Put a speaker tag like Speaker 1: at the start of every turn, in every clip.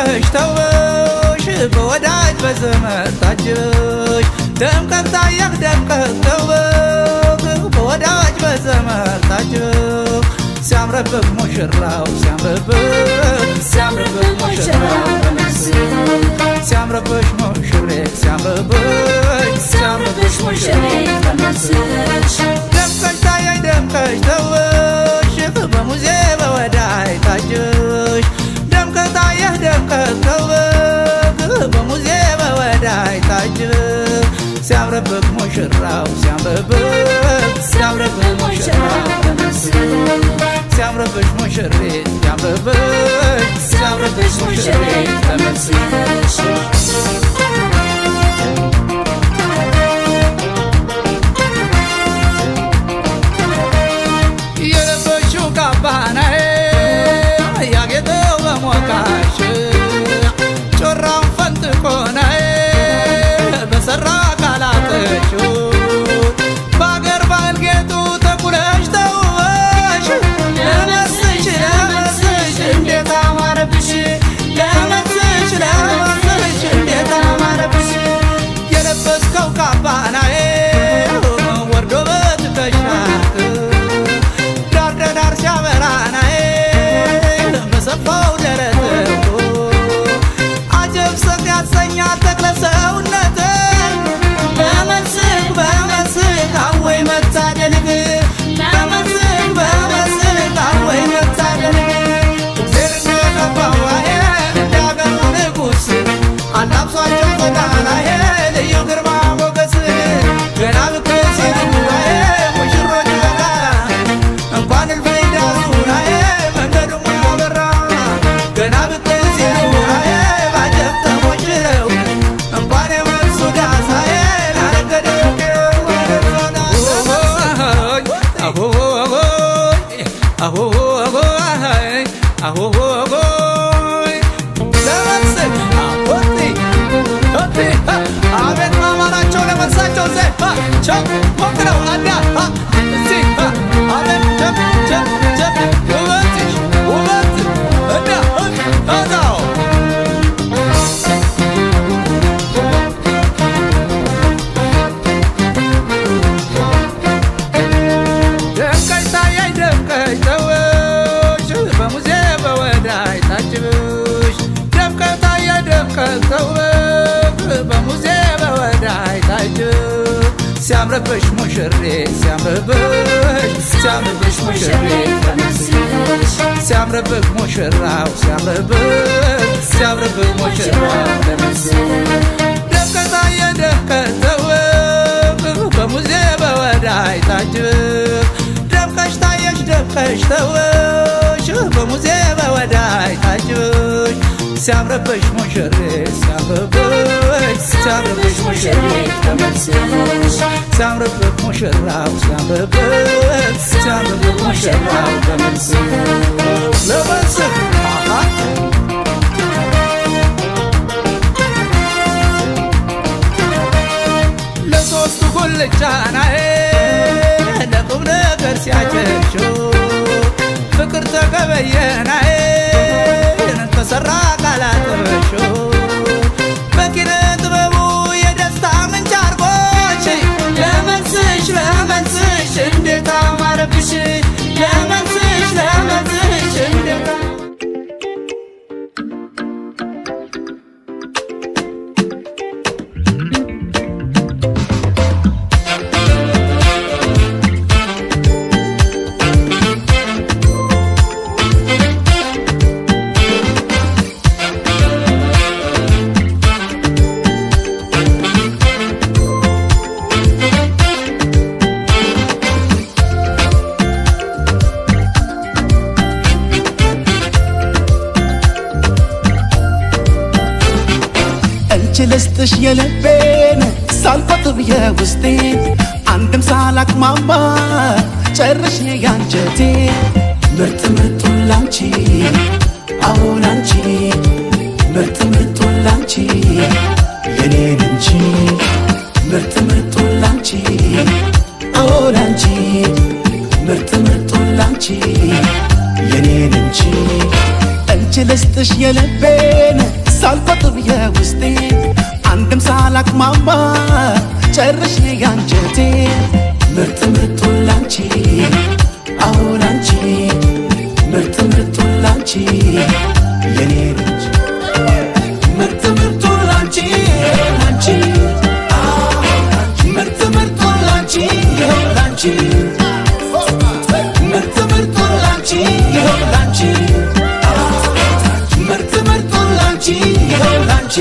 Speaker 1: ደምቀሽ ተውበሽ በወዳጅ በዘመድ ታጅበሽ ደምቀት ታየህ ደምቀት ተውበህ በወዳጅ በዘመድ ታጅበህ ሲያምርብህ ሙሽራው ሲያምርብህ ሲያምርብህ ሙሽራው ሲያምርብሽ ሙሽሬት ሲያምርብሽ ሲያምርብሽ ሙሽሬት ደምቀሽ ታየኝ ደምቀሽ ተውሽ በሙዜ በወዳይ ታጅሽ ደምቀት ታየህ ደምቀት ተውበህ በሙዜ በወዳይ ታጅህ ሲያምርብህ ሙሽራው ሲያምርብህ ሲያምርብህ ሙሽራው ሲያምርብሽ ሙሽሬት ሲያምርብሽ ሲያምርብሽ ሙሽሬት ተመስገሽ የለበሽው ካባናዬ ያጌጠው በሞቃሽ ጮራውን ፈንጥቆናዬ በሰራ ካላተሽ በአገር ባህል ጌጡ ተኩለሽ ተውበሽ ለመስሽ ለመስሽ እንዴት አማረብሽ ለመስሽ ለመስሽ እንዴት አማረብሽ የለበስከው ካባናዬ ወርዶ በትከሻክ ዳር ለዳር ሲያበራናዬ በሰፋው ደረትህ አጀብ ሰት ያሰኛል ተክለ ሰውነት በመስክ በመስክ አወይ መታደልግ በመስክ በመስክ አወይ መታደልግ እግዜር እንደቀባዋዬ እንዳገሩ ንጉሥ አላብሷቸው ተጋናዬ ልዩ ግርማ ሞገስ ገና ብቅ ሲሉዋዬ ሙሽሮች በጋ እንኳን እልፍኝ ዳሱናዬ መንገዱም አበራ ገና ብቅ ሲሉዋዬ ባጀብ ተሞሽረው እንኳን የመልሱ ዳሳዬ አቤት ማማራቸው ለመልሳቸው ዘ ቸው ሞክረው አዳ እዚህ አቤት ጀብ ጀብ ጀብ ውበትሽ ውበት እና አዳው ደምቀሽ ታየኝ ደምቀሽ ተውሽ በሙዜ በወዳይ ታጅብሽ ደምቀሽ ታየኝ ደምቀሽ ተውሽ በሙዜ በወዳይ ታጅብ ሲያምርብሽ ሙሽሬ ሲያምርብሽ ሲያምርብሽ ሙሽሬ ሲያምርብህ ሙሽራው ሲያምርብህ ሲያምርብህ ሙሽራው ደምቀት ታየህ ደምቀት ተውህ በሙዜ በወዳይ ታጅብህ ደምቀሽ ታየሽ ደምቀሽ ተውሽ በሙዜ በወዳይ ታጅብሽ ሲያምርብሽ ሙሽሬ ሲያምርብሽ ሲያምርብሽ ሙሽሬ ሲያምርብህ ሙሽራው ሲያምርብህ ሲያምርብህ ሙሽራው ለመስህ አሃ ለሶስቱ ጉልቻናዬ ለቁም ነገር ሲያጨሽው ፍቅር ተገበየናዬ ተሰራ ቃላትበሾ በኪነ ጥበቡ የደስታ ምንጭ አርጎች ለመንስሽ ለመንስሽ እንዴት አማረብሽ ለመንስሽ ለመንስሽ እንዴት
Speaker 2: እንቺ ልስጥሽ የልቤን ሳልቆጥብ የውስጤን አንድም ሳላቅማማ ጨርሽ ያንጀቴ ምርጥ ምርጡን ላንቺ አዎ ላንቺ ምርጥ ምርጡን ላንቺ የኔን እንጂ ምርጥ ምርጡን ላንቺ አዎ ላንቺ ምርጥ ምርጡን ላንቺ የኔን እንጂ እንቺ ልስጥሽ የልቤን ሳልቆጥብ የውስጤ አንድም ሳላቅማማ ጨርሼ ያንጀቴ ምርጥ ምርጡን ላንቺ አዎ ላንቺ ምርጥ ምርጡን ላንቺ የኔ ልጅ ምርጥ ምርጡን ላንቺ ላንቺ አዎ ላንቺ ምርጥ ምርጡን ላንቺ ይኸው ላንቺ ምርጥ ምርጡን ላንቺ ይኸው ላንቺ ምርጥ ምርጡን ላንቺ ይኸው ላንቺ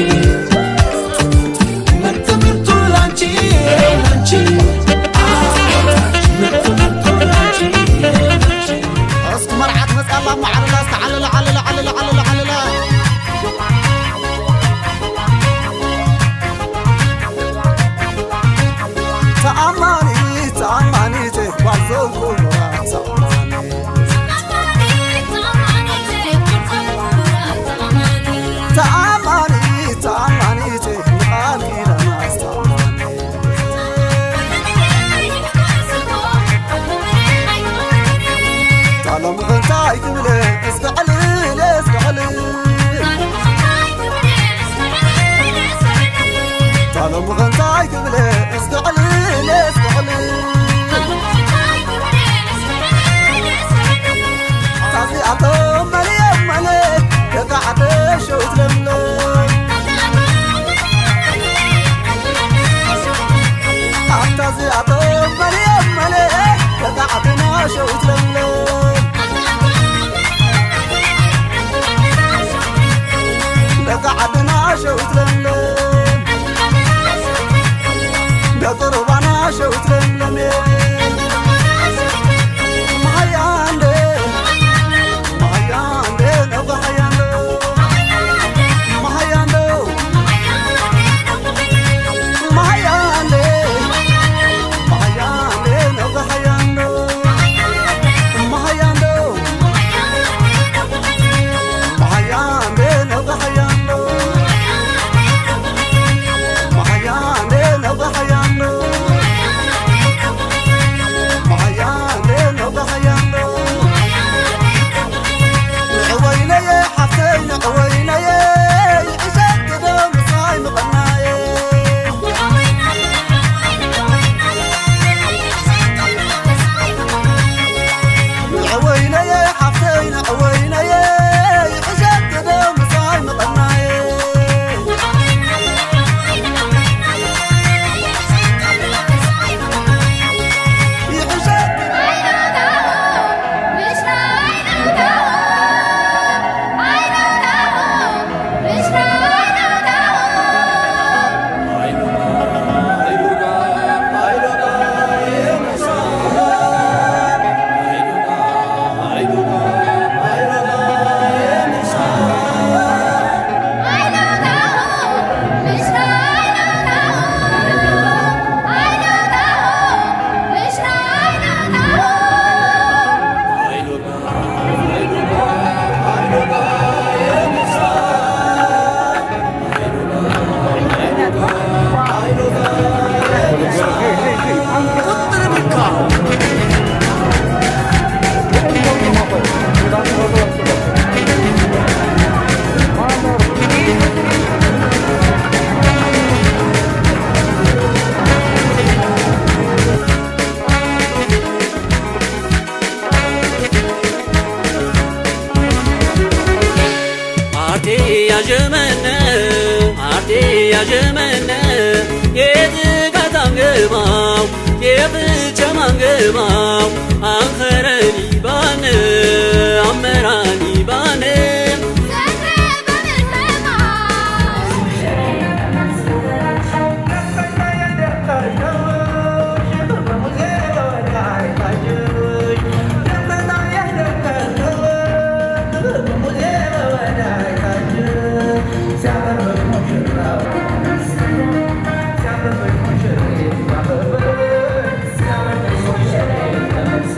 Speaker 2: ምርጥ ምርጡን ላንቺ ይኸው ላንቺ ምርጥ ምርጡን ላንቺ ይኸው ላንቺ
Speaker 3: እስቲ መርዓት መፅኣላ ማዓለላ ዝተዓለለ ዓለለ ዓለለ ዓለለ ዓለለ ተኣማኒት ተኣማኒት ጓል ዘንኩራ ተኣማኒት ተኣማኒት ንቓል ኪዳና ዝተኣማኒ ታሎም እንታይ ትብለ እስክዕልል እስክዕልል ታሎም እንታይ ትብለ እስክዕልል እስክዕልል ታዚኣቶም መልዮም መለ ደቂ ዓደ ሸውት ለምለም ኣብታ እዚኣቶም መልዮም መለ ደቂ ዓድና ሸውት ለምለም ደቂ ዓድና ሸውት ለምለም ደቂ ሩባና ሸውት ለምለም ማያንደ ማያንደ ነብጋ ሓያንዶ ማያንዶ ማያንደ ማያንደ ነብጋ ሓያንዶ ማያንዶ ማያንደ ነብጋ ሓያንዶ ማያንደ ነብጋ ሓያንዶ ማያንደ ነብጋ ሓያንዶ ንዕወይነየ ሓፍተይ ንዕወይነየ ይዕሸግዶ ምሳይ ምቐናየ ንዕወይነየ ሓፍተይ ንዕወይነየ ይዕሸግዶ ምሳይ ምቐናየ ይዕሸግ
Speaker 4: አርቴ ያዠመነ አርቴ ያዠመነ የዝጋታንግባው የብቸማንግባው አንኸረኒ ባነ አመራኒ ባነ
Speaker 1: Yeah.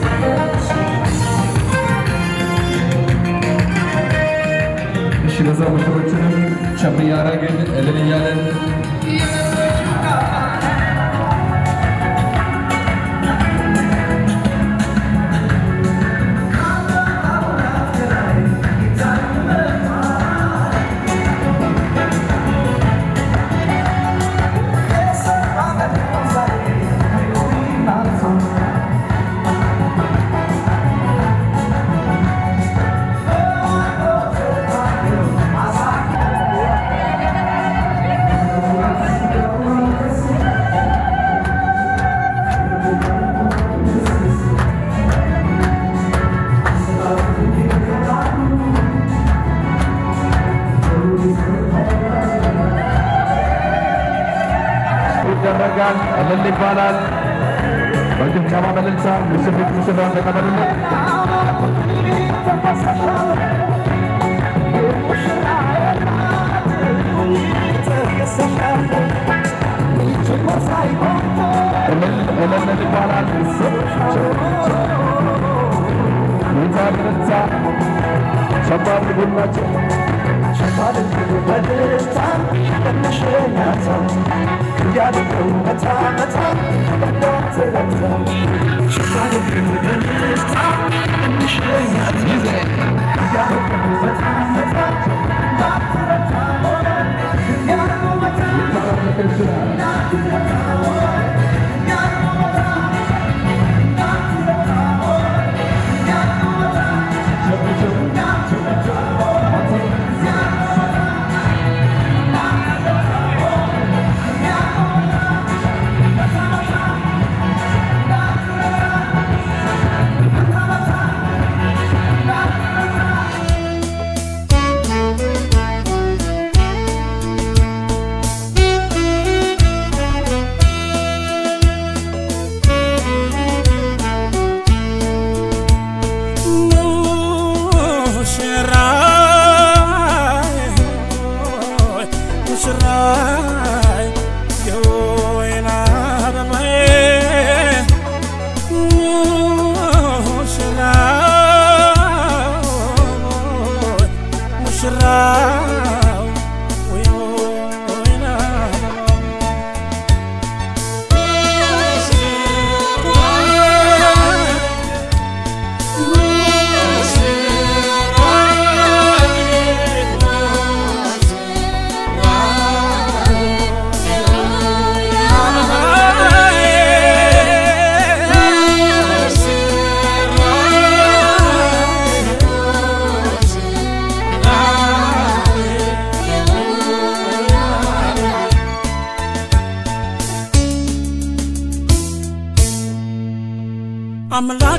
Speaker 5: ይደረጋል። እልል ይባላል። በጭብጨባ በእልልታ ሙሽሪት ሙሽራውን ተቀበሉልን። እልል እልል ይባላል። ይዛ በእልልታ ሸባር ልጉላቸው
Speaker 6: አምላክ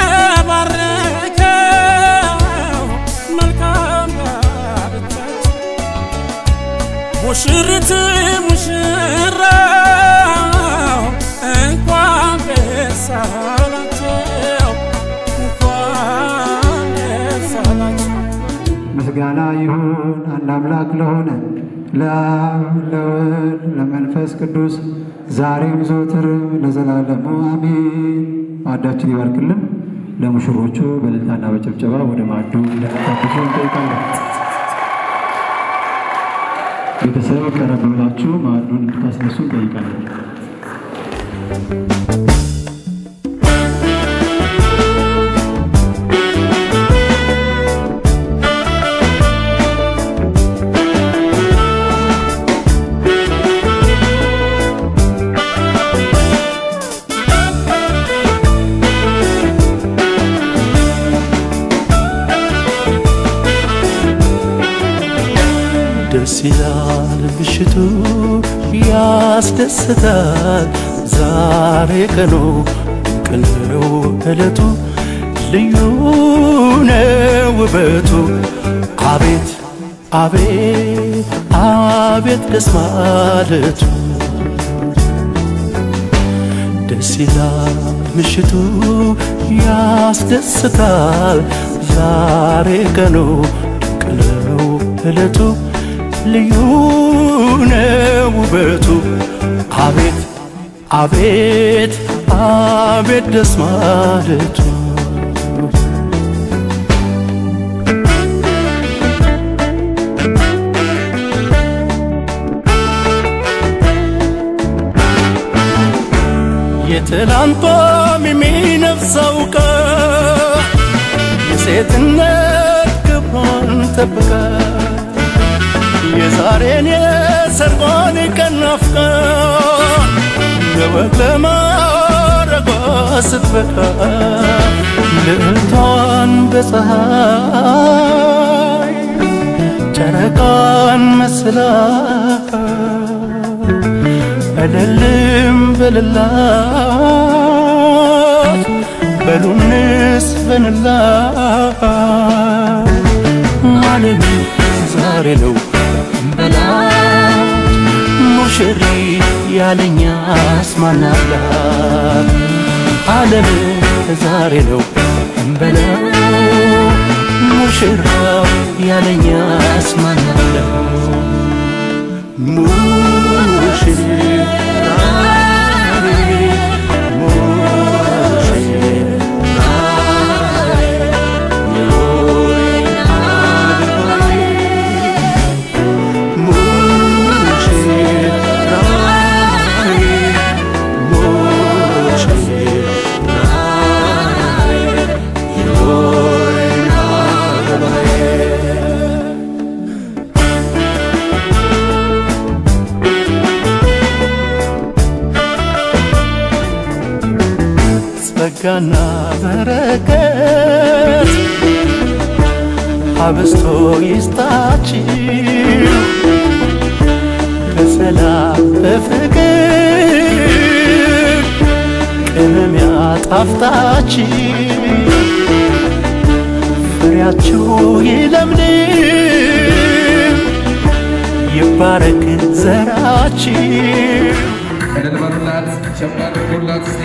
Speaker 6: በባረከው መልካም ጋብቻቸው ሙሽሪት ሙሽራው እንኳን ደስ አላቸው እንኳን ደስ አላቸው
Speaker 7: ምስጋና ይሁን አንድ አምላክ ለሆነ ለአብ ለወልድ ለመንፈስ ቅዱስ ዛሬም ዘወትርም ለዘላለሙ አሜን። ማዕዳችን ይባርክልን። ለሙሽሮቹ በእልልታና በጭብጨባ ወደ ማዕዱ ለመታደሱ እንጠይቃለን። ቤተሰብ ቀረብ ብላችሁ ማዕዱን እንድታስነሱ እንጠይቃለን።
Speaker 8: ደስ ይላል ምሽቱ ያስደስታል ዛሬ ቀኑ ድንቅ ነው ዕለቱ ልዩ ነው ውበቱ አቤት አቤት አቤት ደስ ማለቱ ደስ ይላል ምሽቱ ያስደስታል ዛሬ ቀኑ ድንቅ ነው ዕለቱ ልዩ ነው ውበቱ አቤት አቤት አቤት ደስ ማለቱ የትላንቷም የሚነፍሰው ቀን የሴትነት ክብሯን ጠብቃ የዛሬን የሰርጓን ቀን ናፍቃ ለወግ ለማረጓ ስትበቃ ልዕልቷን በፀሐይ ጨረቃን መስላ እልልም በልላት በሉንስ በንላት ማለሉ ዛሬ ነው በላት ሙሽሪ ያለኛስ ማናላት ዓለም ዛሬ ነው እንበለው ሙሽራው ያለኛስ ማናለው ጸጋና በረከት አብስቶ ይስጣችሁ በሰላም በፍቅር ቅመም ያጣፍጣችሁ ፍሬያችሁ ይለምልም ይባረክ ዘራችሁ
Speaker 5: እልል በሉላት፣ ሸብ አድርጉላት እስቲ።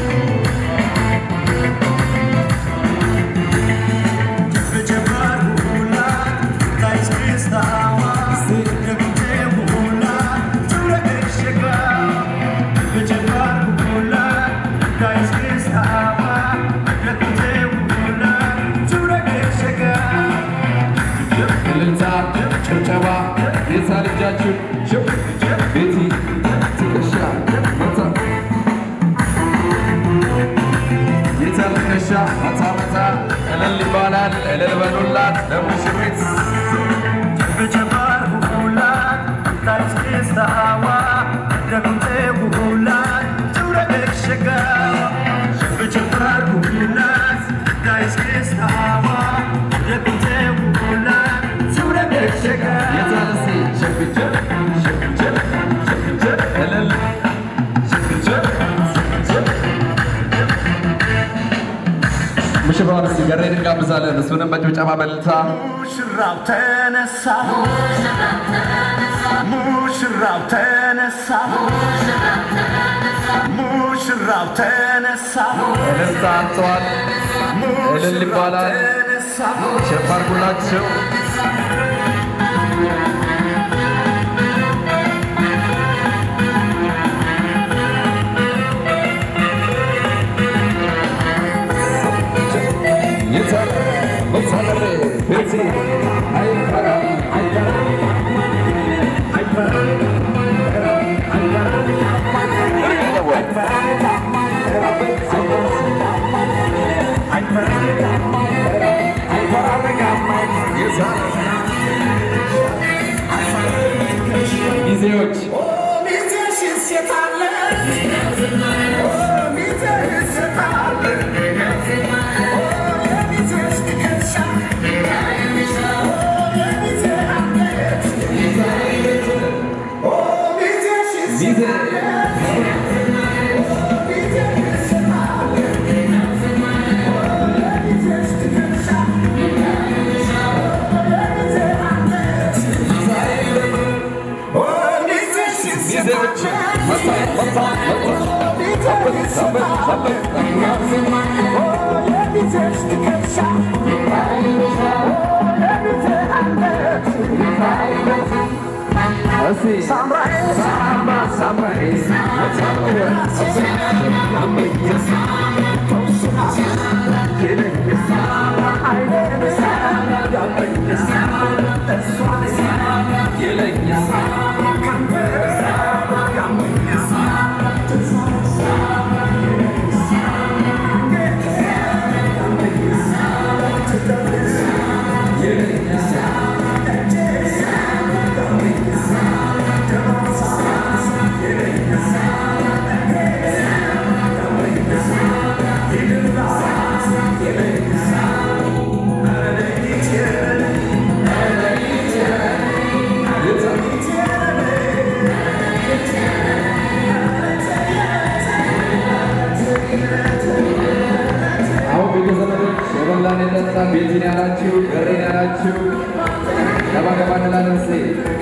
Speaker 5: እልልታ፣ ጭብጨባ፣ የሳ ልጃችሁ ሽብ ቤቲ ትከሻ መታ የታ ትከሻ መታ መታ እልል ይባላል። እልል በሉላት ለሙሽሪት የታ እስቲ ሸብጀብ ሸብጀብ ሸብጀብ እልል ሸብጀብ ሸብጀብ ሙሽራውን እስቲ ገሬን እንጋብዛለን። እሱንም በጭብጨባ በእልልታ
Speaker 8: ሙሽራው ተነሳ ሙሽራው ተነሳ ሙሽራው ተነሳ
Speaker 5: እልልታ አንተዋል እልል ይባላል። ሸብ አድርጉላቸው። የታ መሳለሬ ቤቲ አይፈራ አይፈራ ጊዜዎች ጊዜ ጊዜዎች መታ መታ መታ ሰበት ሰበት ሰበት እስቲ ሳምባ ሳምባዬ አሁን ቤተዘመዶች የበላን የጠጣን ቤትን ያላችሁ ገሬን ያላችሁ ገባ ገባ እንላለን እስኪ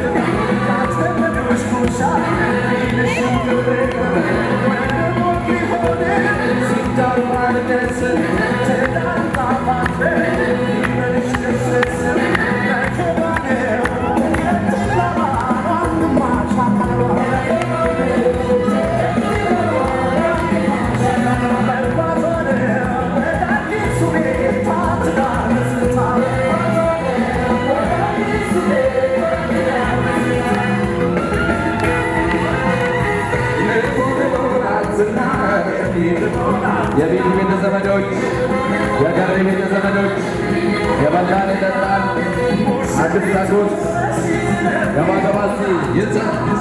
Speaker 5: የቤቱ ቤተ ዘመዶች፣ የገሬ ቤተ ዘመዶች፣ የበላን የጠጣን አዲስ ታጎስ ገባ ገባ እስኪ ይዛ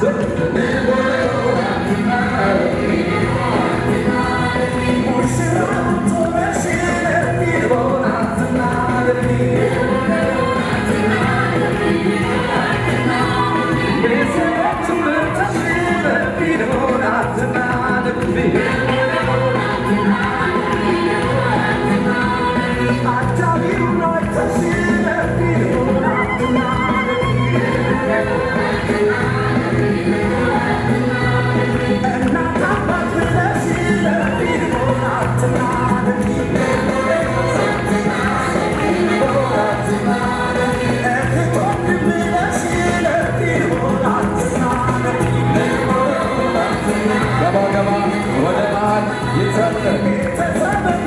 Speaker 5: ገባ ገባ ወደ መሃል ይጸጥ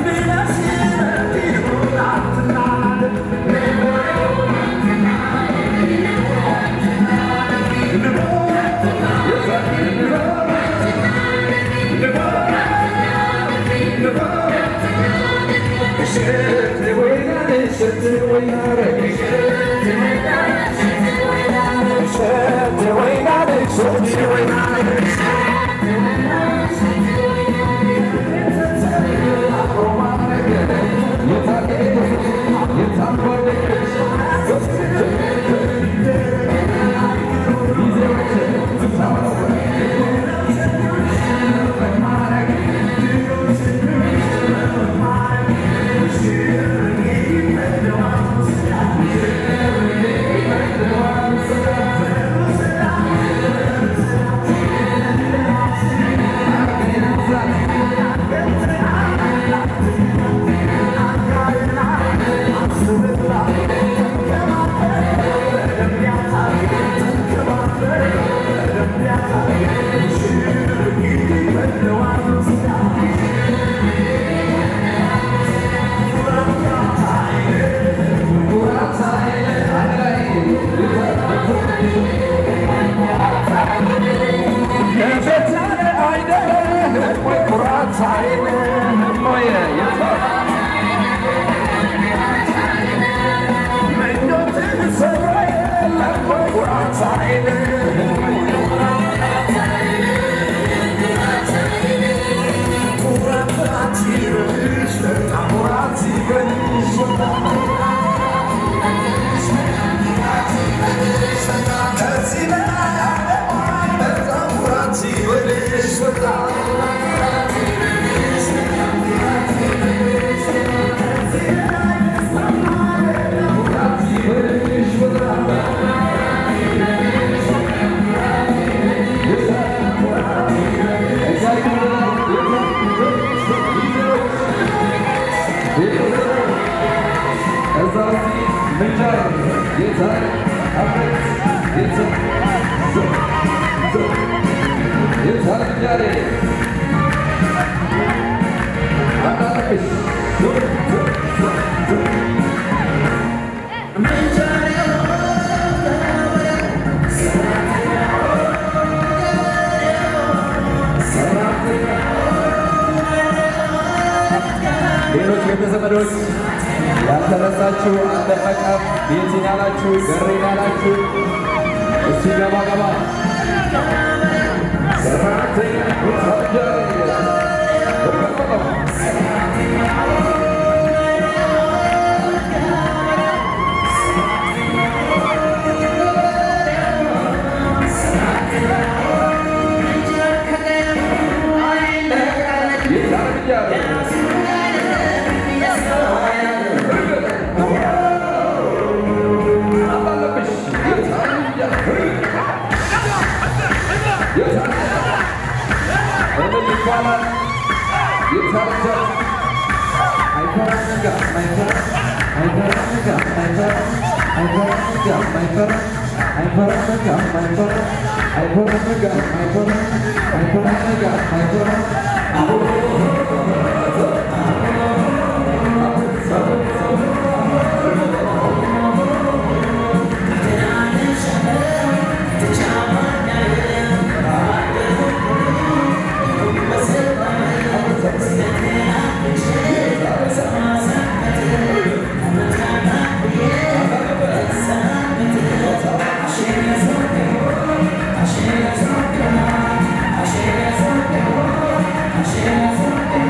Speaker 5: ሌሎች ቤተዘመዶች ያልተረሳችሁ አልደፈቀም ቤቲን ያላችሁ ገሬን ያላችሁ እስቲ ገባ ገባ ሰራተኛ ይባላል። የታጀብ አይፈራም ነጋ አይፈራም አይፈራም ነጋ አይፈራም አይፈራም ነጋ አይፈራም አይፈራም ነጋ አይፈራም አይፈራም ነጋ አይፈራም አይፈራም ነጋ አይፈራም
Speaker 9: Thank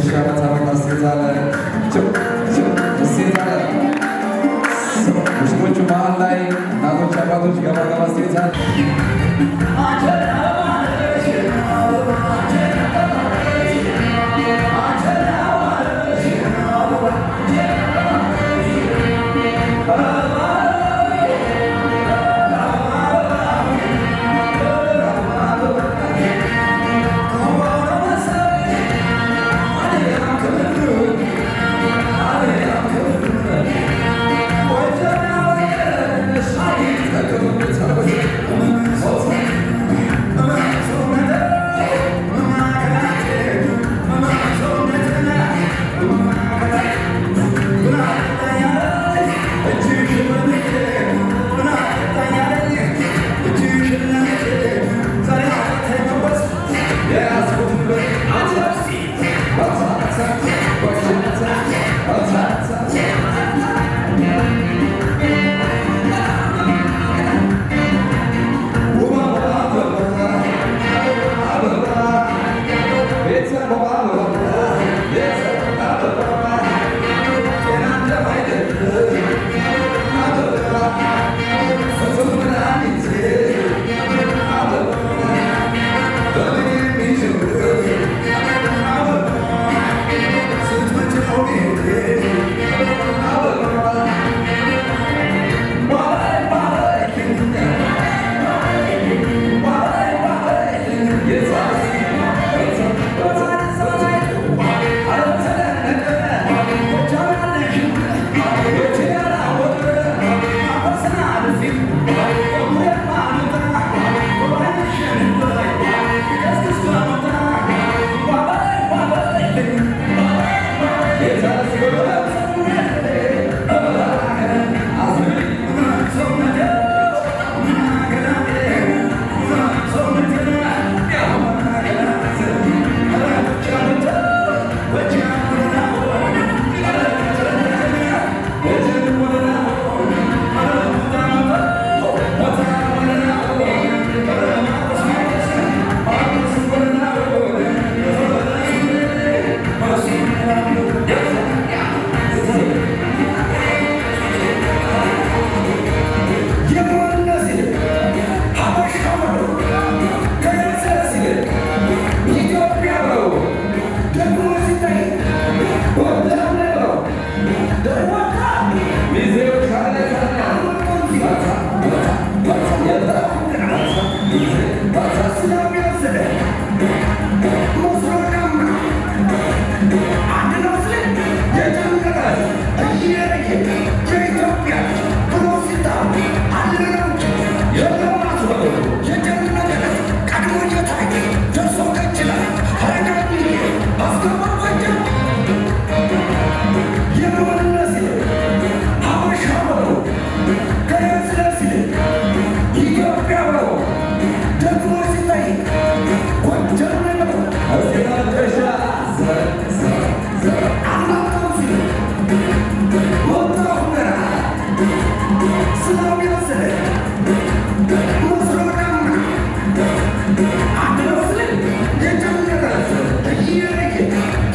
Speaker 5: ትከሻ መታረቅ አስይዛለ አስይዛለ ሙስሊሞቹ መሀል ላይ እናቶች አባቶች ገባ ገባ አስይዛለ
Speaker 9: Yeah.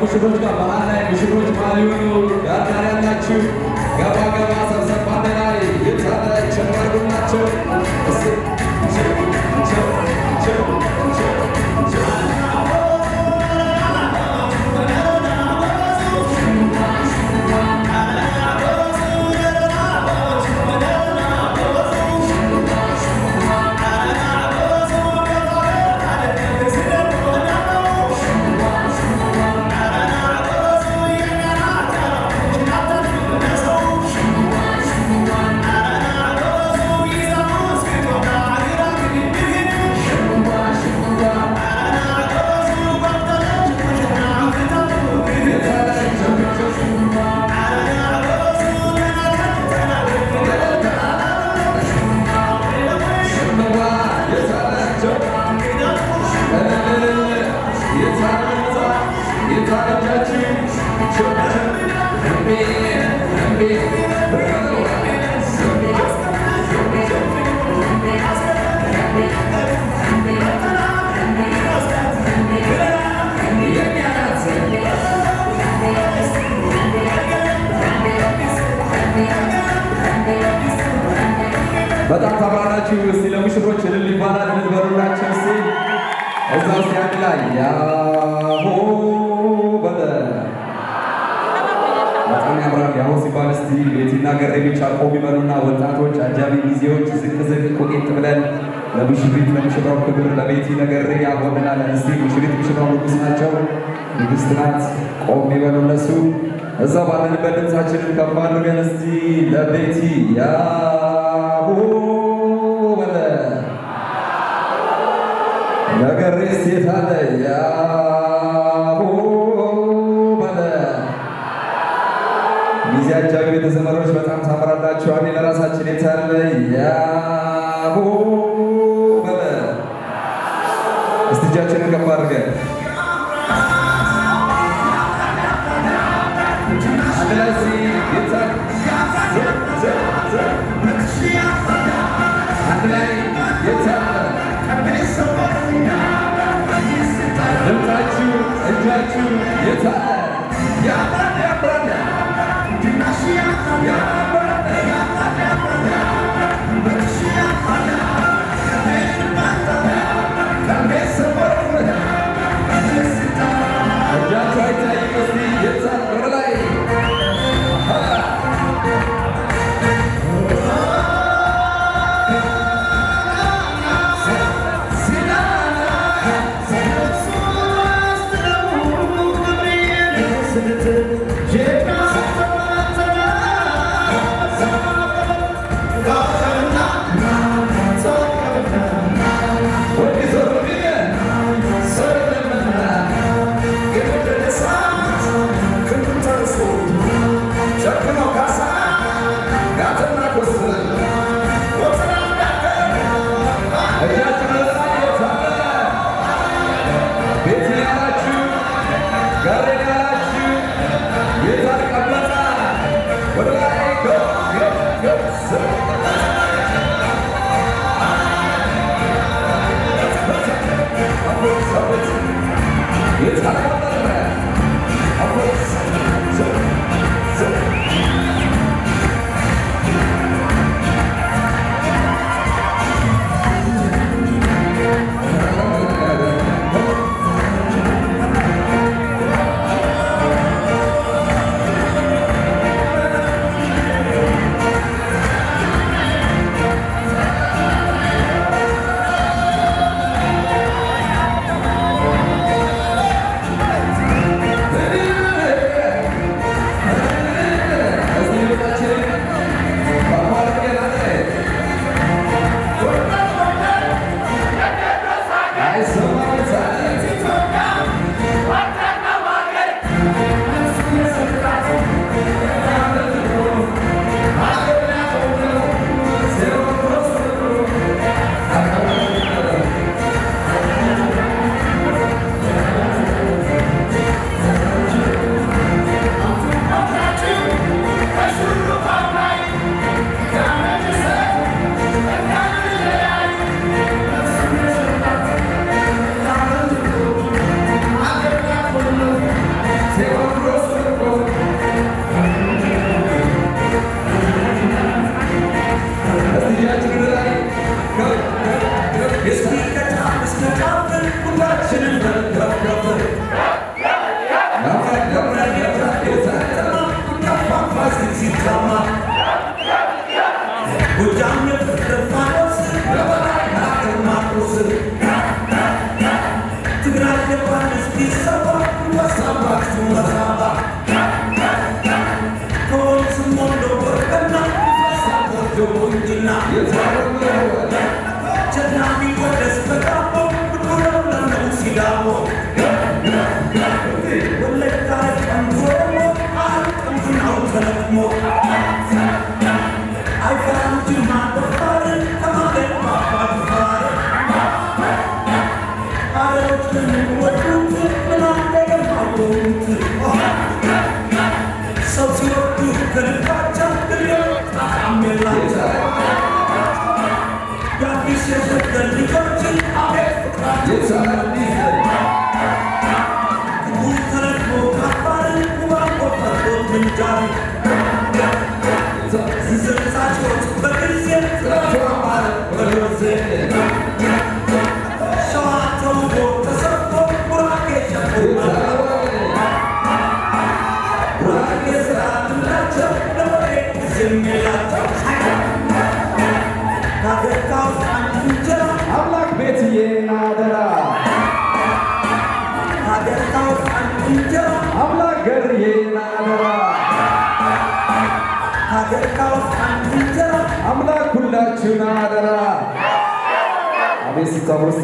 Speaker 9: ከሙሽሮች ጋር መሀል ላይ ሙሽሮች መሀል የሆኑ ዳር ዳር ያላችሁ ገባ ገባ ሰብሰብ አንድ ላይ የታለ ቸርባርጉናቸው በጣም ታምራላችሁ። እስቲ ለሙሽሮች እልል ይባላል። እልል በሉላቸው እስቲ እዛ ውስጥ አንድ ላይ ያሆ በለ በጣም ያምራል። ያሆ ሲባል እስቲ ቤቲና ገሬ ብቻ ቆም ይበሉና ወጣቶች፣ አጃቢ ሚዜዎች ዝቅ ዝቅ ቁጤት ብለን ለሙሽሪት ለሙሽራው ክብር ለቤቲ ነገሬ ያሆንናለን። እስቲ ሙሽሪት ሙሽራው ንጉስ ናቸው፣ ንግስት ናት። ቆም ይበሉ እነሱ እዛ ባለንበት ድምፃችንን ከፍ አድርገን እስቲ ለቤቲ ያሆ በለ ነገሬ ሴት አለ ያሆ በለ ሚዜ አጃቢ ቤተዘመዶች በጣም ታምራላችሁ። አንዴ ለራሳችን የታለ ያሆ በለ እስቲ እጃችንን ከፍ አድርገን አንድ ላይ እስቲ የታለ አንድ ላይ የታለ ድምፃችሁ እጃችሁ የታለ ያምራል ያምራል እጃችሁ አይታይም እስቲ የታለ ወደ ላይ
Speaker 2: Yeah.
Speaker 9: አምላክ ቤትዬን አደራ አምላክ ገርዬን አደራ አምላክ ሁላችሁን አደራ አቤት ሲታወስ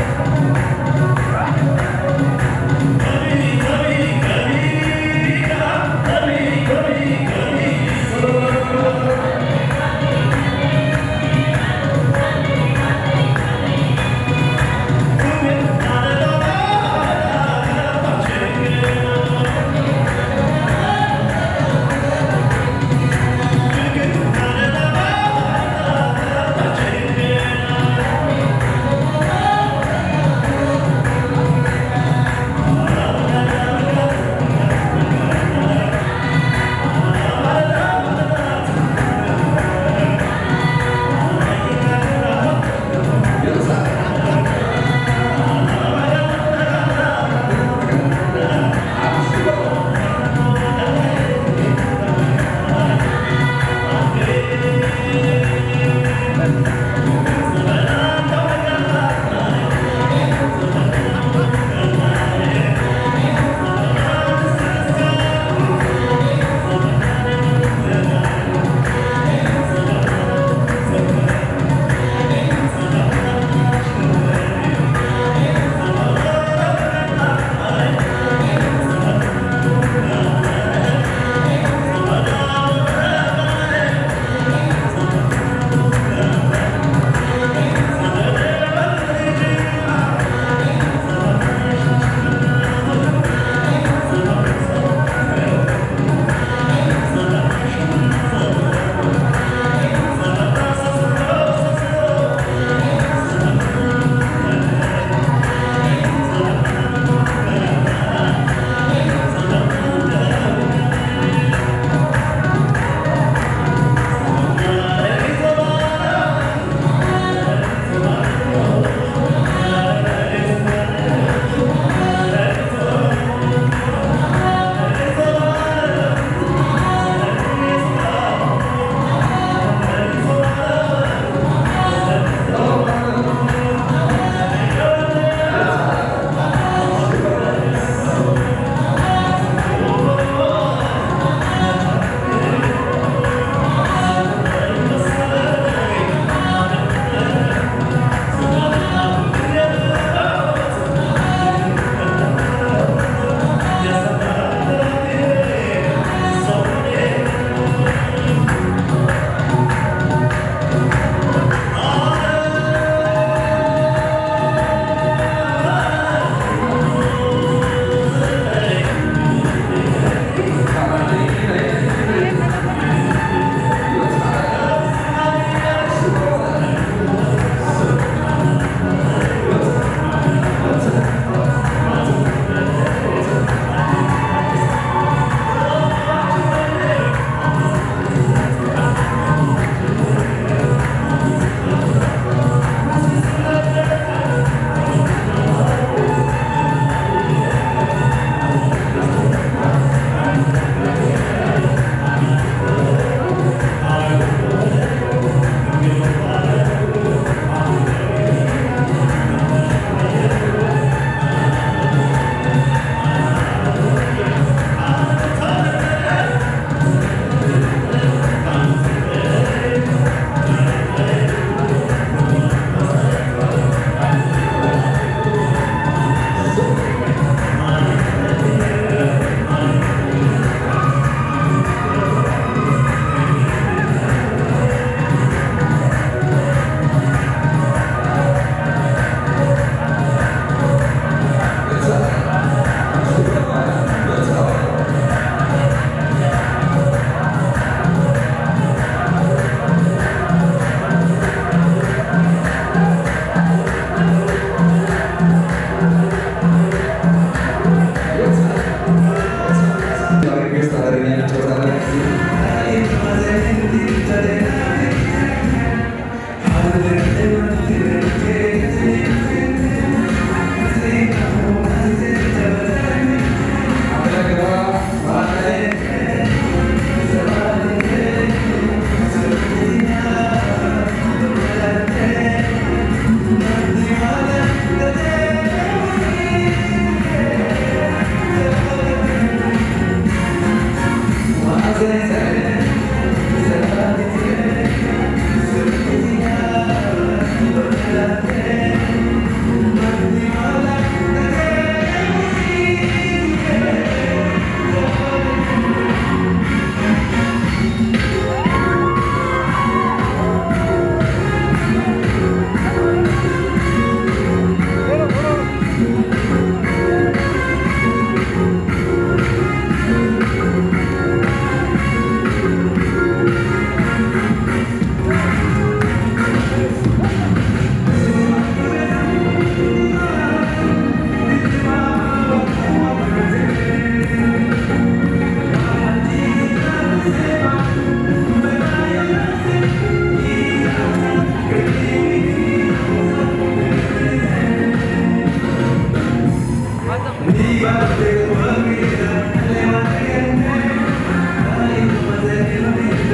Speaker 10: Hey, hey, hey.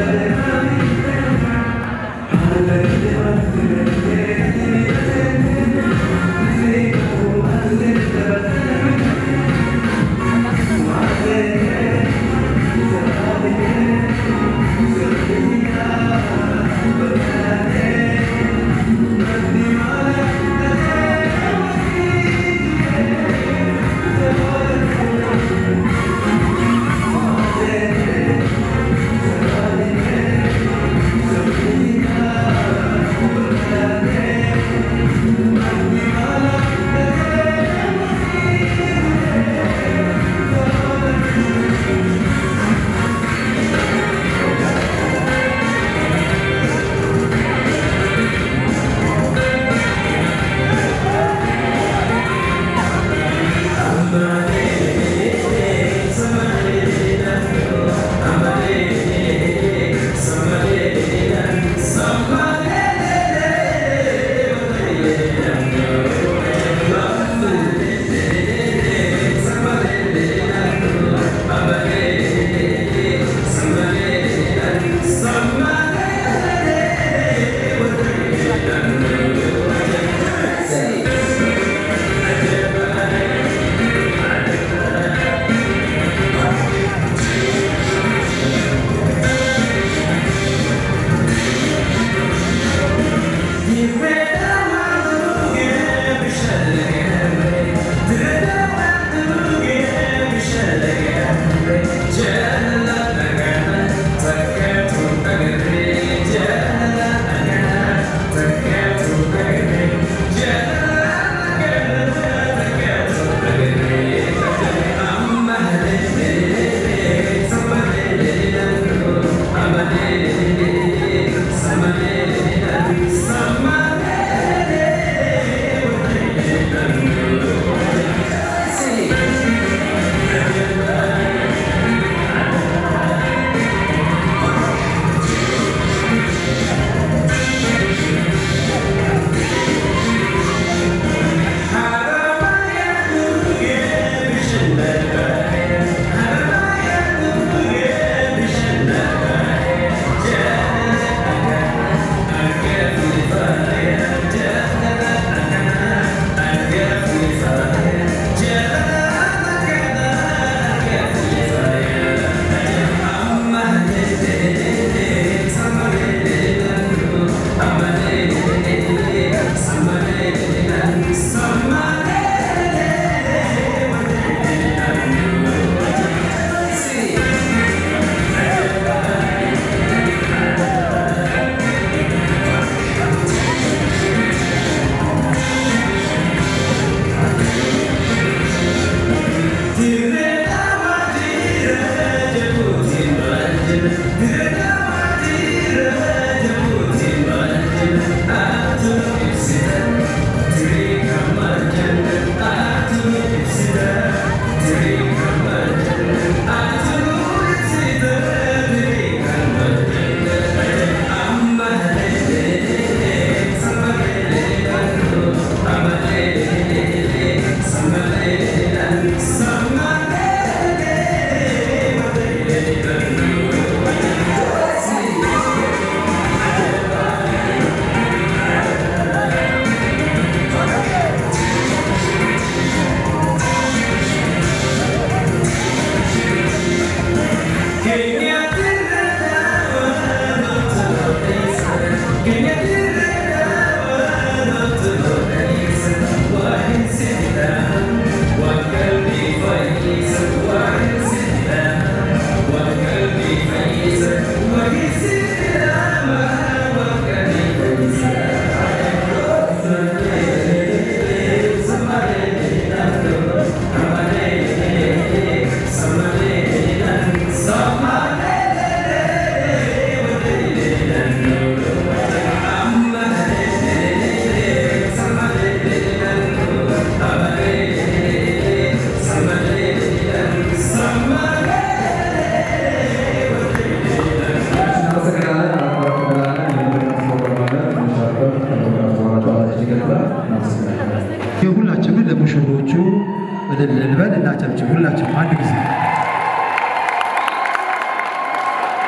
Speaker 10: ሁላችንም ለሙሽሮቹ እልል እንበል እናጨብጭብ። ሁላችንም አንድ ጊዜ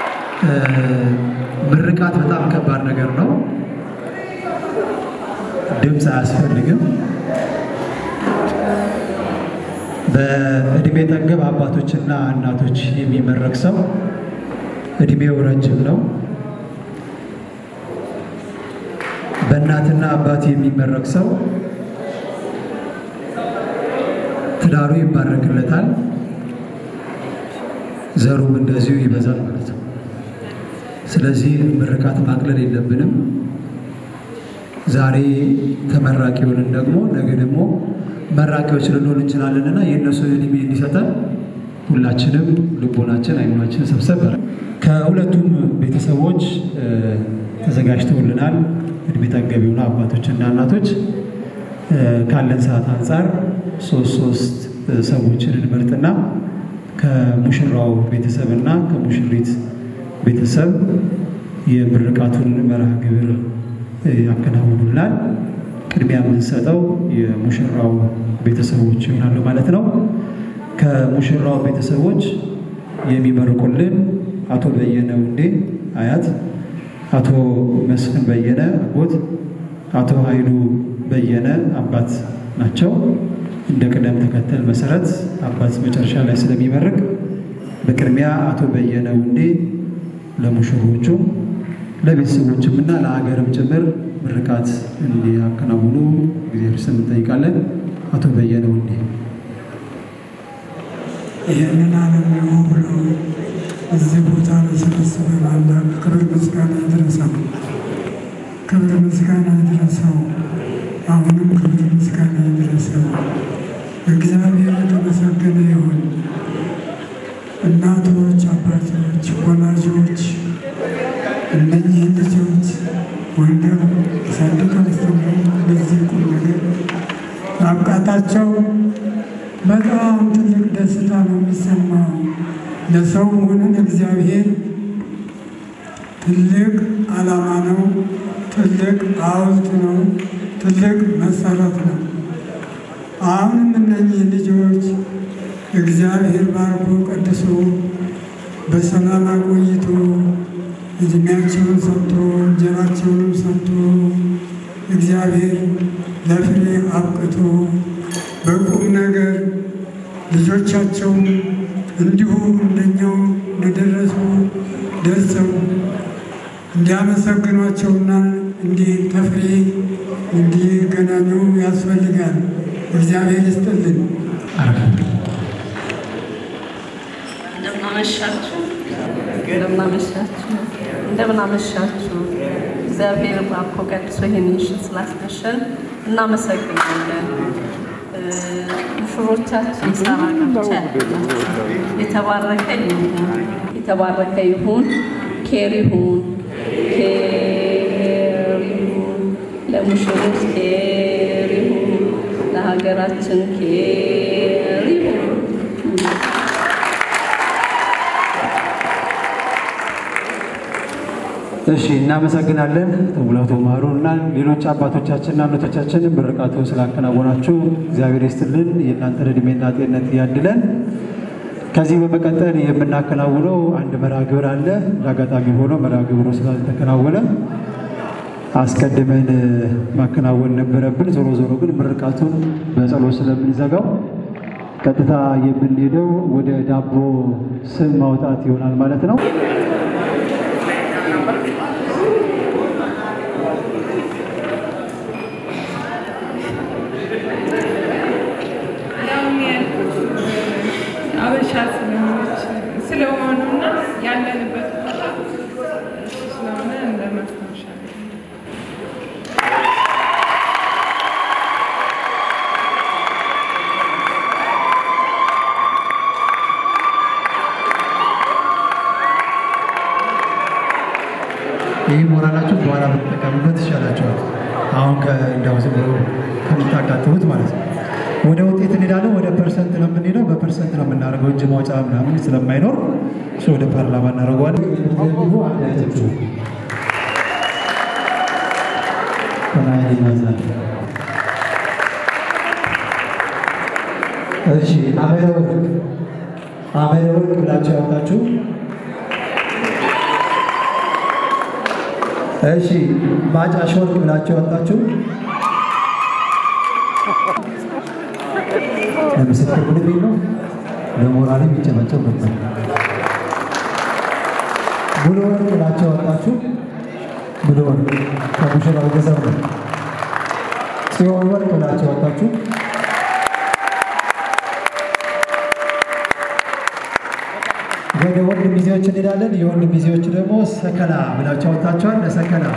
Speaker 10: ምርቃት በጣም ከባድ ነገር ነው። ድምፅ አያስፈልግም። በእድሜ ጠገብ አባቶችና እናቶች የሚመረቅ ሰው እድሜው ረጅም ነው። በእናትና አባት የሚመረቅ ሰው ትዳሩ ይባረክለታል፣ ዘሩም እንደዚሁ ይበዛል ማለት ነው። ስለዚህ ምርቃት ማቅለል የለብንም። ዛሬ ተመራቂውንን ደግሞ ነገ ደግሞ መራቂዎች ልንሆን እንችላለንና የእነሱን እድሜ እንዲሰጠን ሁላችንም ልቦናችን አይምናችን ሰብሰብ ከሁለቱም ቤተሰቦች ተዘጋጅተውልናል። እድሜ ጠገብ የሆኑ አባቶችና እናቶች ካለን ሰዓት አንጻር ሶስት ሶስት ሰዎችን እንመርጥና ከሙሽራው ቤተሰብና ከሙሽሪት ቤተሰብ የምርቃቱን መርሃ ግብር ያከናውኑልናል። ቅድሚያ የምንሰጠው የሙሽራው ቤተሰቦች ይሆናሉ ማለት ነው። ከሙሽራው ቤተሰቦች የሚመርቁልን አቶ በየነ ውዴ አያት፣ አቶ መስፍን በየነ አጎት፣ አቶ ኃይሉ በየነ አባት ናቸው። እንደ ቅደም ተከተል መሰረት አባት መጨረሻ ላይ ስለሚመርቅ በቅድሚያ አቶ በየነ ውዴ ለሙሽሮቹ ለቤተሰቦችም እና ለሀገርም ጭምር ምርቃት እንዲያከናውኑ እግዚአብሔር ስም እንጠይቃለን። አቶ በየነ ውዴ
Speaker 11: ይህንን ዓለም ነው ብሎ እዚህ ቦታ ለሰበሰበን አምላክ ክብር ምስጋና ይድረሰው። ክብር ምስጋና ይድረሰው። አሁንም ክብር ምስጋና ይድረሰው። እግዚአብሔር የተመሰገነ ይሁን። እናቶች፣ አባቶች፣ ወላጆች እነኚህ ልጆች ወልደው አሳድገው አስተምረው ለዚህ ቁም ነገር ማብቃታቸው በጣም ትልቅ ደስታ ነው የሚሰማው። ለሰው መሆንን እግዚአብሔር ትልቅ ዓላማ ነው፣ ትልቅ ሐውልት ነው፣ ትልቅ መሰረት ነው። አሁንም እነኚህ ልጆች እግዚአብሔር ባርኮ ቀድሶ በሰላም አቆይቶ እድሜያቸውን ሰጥቶ እንጀራቸውንም ሰጥቶ እግዚአብሔር ለፍሬ አብቅቶ በቁም ነገር ልጆቻቸውም እንዲሁ እንደኛው እንደደረሱ ደርሰው እንዲያመሰግኗቸውና እንዲህ ተፍሬ እንዲገናኙ ያስፈልጋል። እግዚአብሔር ይስጥልን።
Speaker 12: እንደምናመሻችሁ እንደምናመሻችሁ እንደምናመሻችሁ እግዚአብሔር ባርኮ ቀድሶ ይህን ምሽት ስላስመሸን እናመሰግናለን። ሙሽሮቻችን ሳራ ጋብቻ የተባረከ ይሁን፣ የተባረከ ይሁን፣ ኬር ይሁን፣ ኬር ይሁን፣ ለሙሽሮች ኬር ይሁን፣ ለሀገራችን ኬር ይሁን።
Speaker 10: እሺ እናመሰግናለን። ሙላቱ ማሩ እና ሌሎች አባቶቻችንና እናቶቻችን ምርቃቱ ስላከናወናችሁ እግዚአብሔር ይስጥልን፣ የእናንተን እድሜና ጤንነት ያድለን። ከዚህ በመቀጠል የምናከናውነው አንድ መርሃ ግብር አለ። ለአጋጣሚ ሆኖ መርሃ ግብሩ ስላልተከናወነ አስቀድመን ማከናወን ነበረብን። ዞሮ ዞሮ ግን ምርቃቱን በጸሎት ስለምንዘጋው ቀጥታ የምንሄደው ወደ ዳቦ ስም ማውጣት ይሆናል ማለት ነው።
Speaker 13: አበሻ ስለሆነች ስለሆኑና ያለንበት ቦታ እሱ ስለሆነ እንደ ማስታወሻ ነው።
Speaker 10: ይህ ሞራላችሁ በኋላ ብትጠቀሙበት ይሻላችኋል። አሁን እንዳው ዝም ብሎ ከምታቃጥሉት ማለት ነው። ወደ ውጤት እንሄዳለን። ወደ ፐርሰንት ነው የምንሄደው። በፐርሰንት ነው የምናደርገው። እጅ ማውጫ ምናምን ስለማይኖር እሱ ወደ ፓርላማ እናደርገዋለን። እሺ አመረ ወርቅ አመረ ወርቅ ብላችሁ ያወጣችሁ እሺ ማጫሽ ወርቅ ብላችሁ ወጣችሁ። ለምስክር ምን ቤት ነው? ለሞራል የሚጨበጨብ ነበር። ሙሉ ወርቅ ብላችሁ ወጣችሁ። ሙሉ ወርቅ ከሙሽራው ገንዘብ ነው። ጽዮን ወርቅ ብላችሁ ወጣችሁ። ወደ ወንድ ሚዜዎች እንሄዳለን። የወንድ ሚዜዎች ደግሞ ሰከላ ብላችሁ ወጣችኋል። ለሰከላ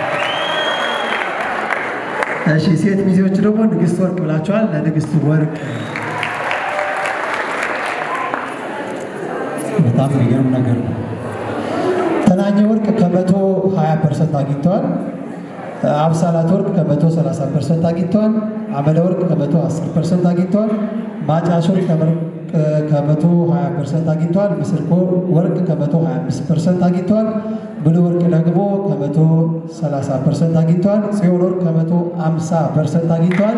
Speaker 10: እሺ። ሴት ሚዜዎች ደግሞ ንግስት ወርቅ ብላችኋል። ለንግስት ወርቅ በጣም የሚገርም ነገር ነው። ተናኘ ወርቅ ከመቶ 20 ፐርሰንት አግኝተዋል። አብሳላት ወርቅ ከመቶ 30 ፐርሰንት አግኝተዋል። አመለ ወርቅ ከመቶ 10 ፐርሰንት አግኝተዋል። ማጫሽ ወርቅ ከመቶ 20 ፐርሰንት አግኝተዋል። ምስርኮ ወርቅ ከመቶ 25 ፐርሰንት አግኝተዋል። ብሉ ወርቅ ደግሞ ከመቶ 30 ፐርሰንት አግኝተዋል። ጽዮን ወርቅ ከመቶ 50 ፐርሰንት አግኝተዋል።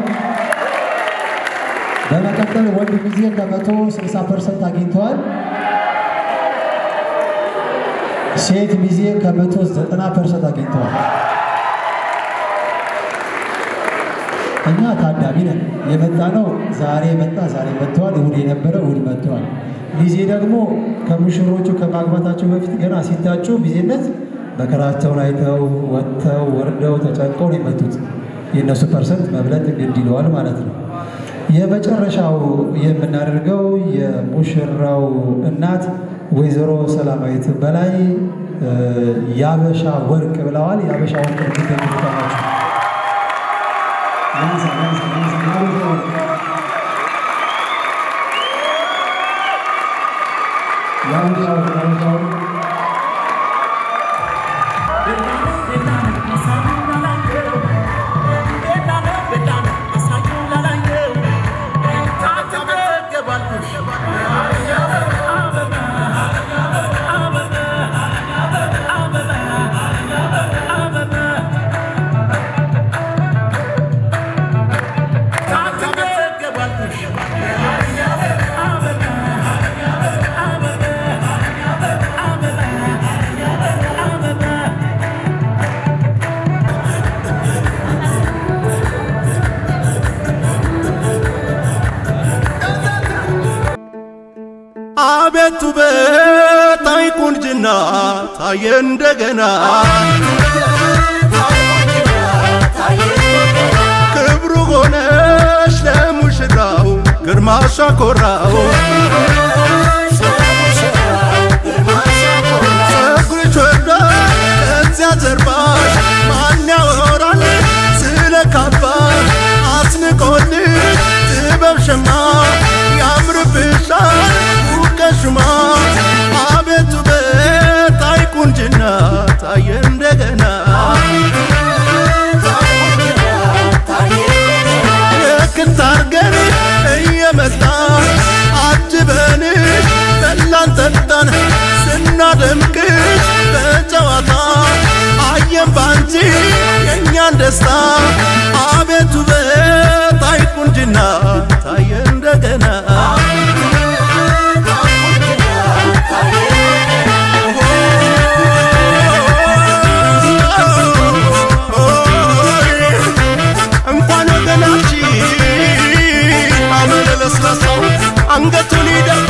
Speaker 10: በመቀጠል ወንድ ጊዜ ከመቶ 60 ፐርሰንት አግኝተዋል። ሴት ሚዜ ከመቶ ዘጠና ፐርሰንት አግኝተዋል። እኛ ታዳሚ ነን። የመጣ ነው ዛሬ መጣ ዛሬ መጥተዋል። እሁድ የነበረ እሁድ መጥተዋል። ሚዜ ደግሞ ከሙሽሮቹ ከማግባታቸው በፊት ገና ሲታጩ ሚዜነት መከራቸውን አይተው ወጥተው ወርደው ተጨንቀው ነው የመጡት። የእነሱ ፐርሰንት መብለጥ ግድ ይለዋል ማለት ነው። የመጨረሻው የምናደርገው የሙሽራው እናት ወይዘሮ ሰላማዊት በላይ ያበሻ ወርቅ ብለዋል። ያበሻ ወርቅ እንዲገኝታናቸው
Speaker 14: አቤቱ በታይ ቁንጅና ታየ እንደገና ክብሩ ሆነሽ ለሙሽራው ግርማሽ አኮራው ጸጉርሽ ወርዳ ከዚያ ጀርባሽ ማን ያወራል ስለ ካባሽ አስንቆልሽ ጥበብ ሸማ ያምርብሻል ውቀሽማ አቤቱ በታይ ቁንጅና ታየ እንደገና ልክት አርገን እየመጣ አጅበንሽ በላን ጠጣን ስናደምቅሽ በጨዋታ አየን ባንቺ የእኛን ደስታ አቤቱ በታይ ቁንጅና ታየ እንደገና እንኳን ወገናችን አመለ ለስላሳው አንገቱን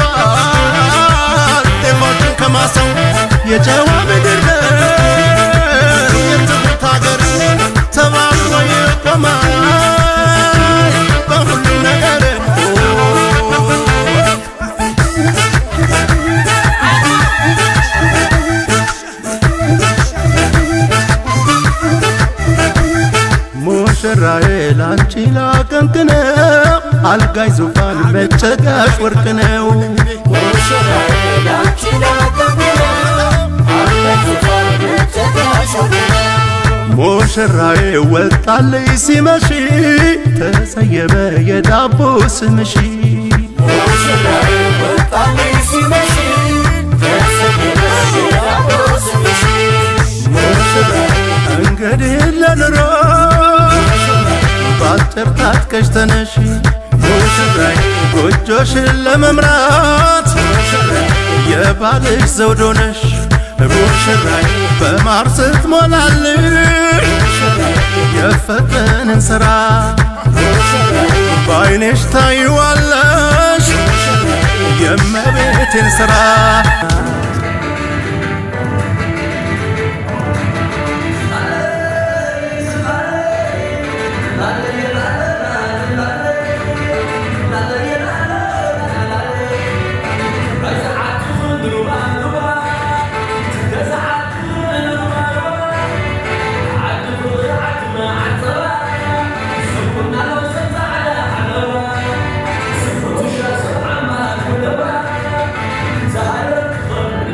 Speaker 14: ይደፋል ጤፋችን ከማሳው የጨዋ ምድር ነው የትሁት ሀገር ተባብሮ ይቆማል በሁሉ ነገር ሙሽራዬ ላንቺ ላቀንቅነው አልጋይ ዙፋን መጨጋሽ ወርቅ ነው ሙሽራዬ ወጣልኝ ሲመሽ ተሰየመ የዳቦ ስምሽ እንግዲህ ለኑሮ ባጭር ታጥቀሽ ተነሽ ሙሽራይ ጎጆሽን ለመምራት የባልሽ ዘውዶ ነሽ ሙሽራይ በማር ስትሞላልኝ የፈጠንን ስራ በአይኔሽ ታይዋለሽ የእመቤቴን ስራ
Speaker 2: Thank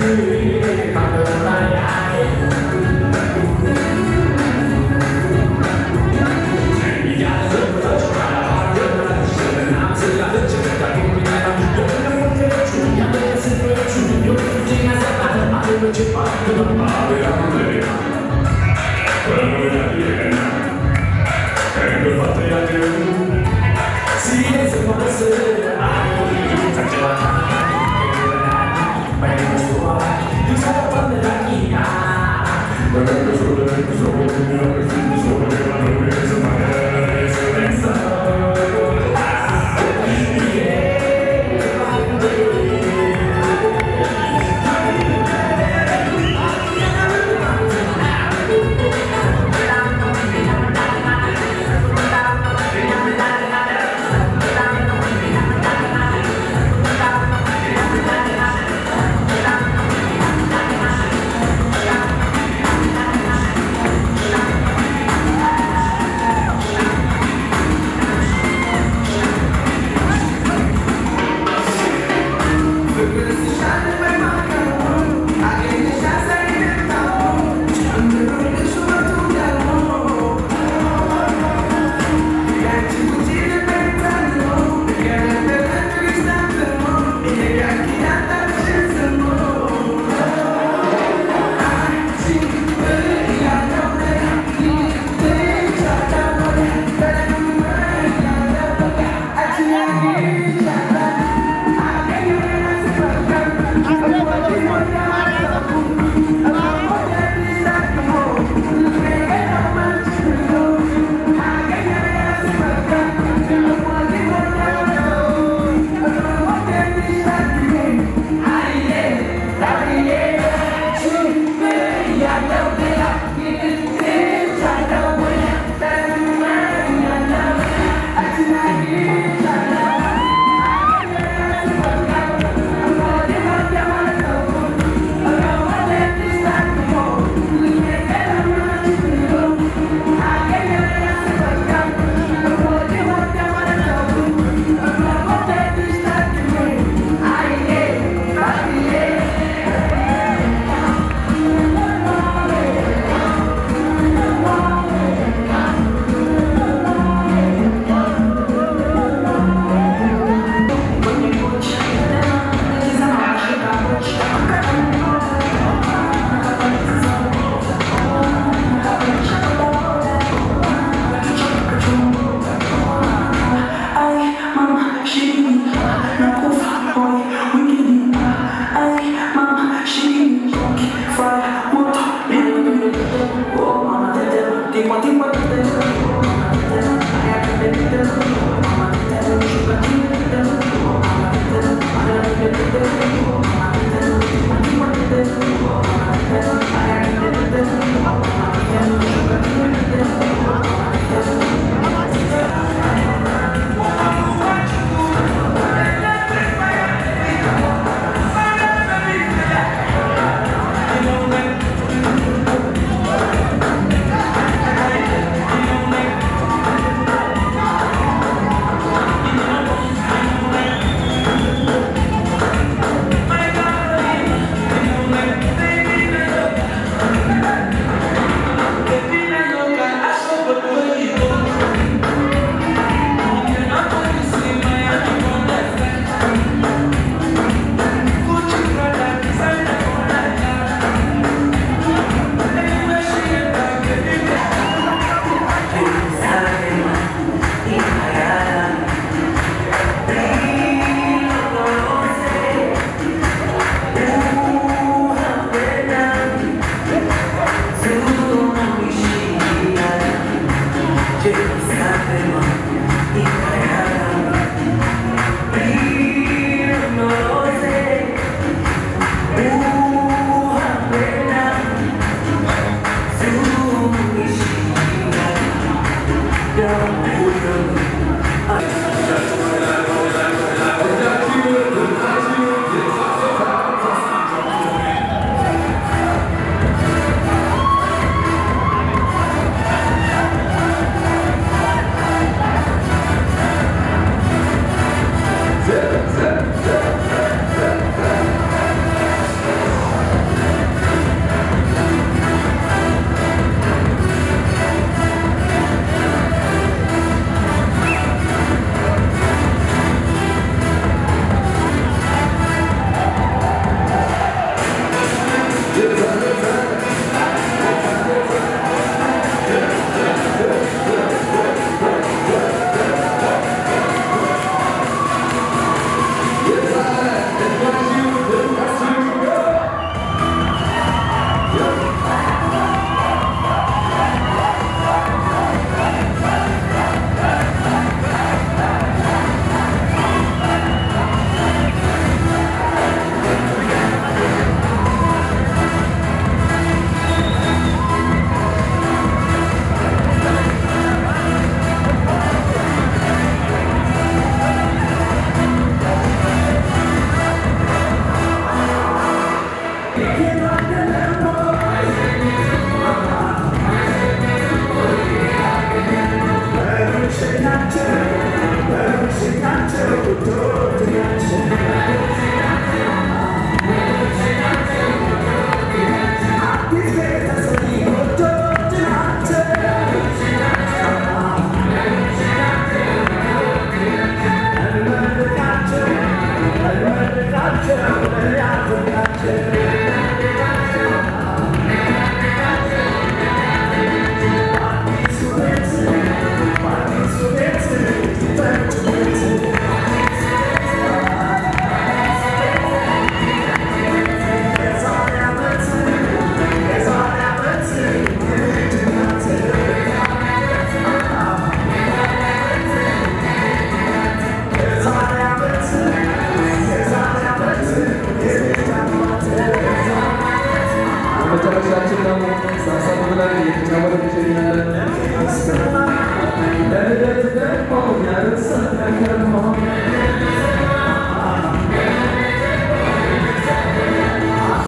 Speaker 15: Tem uma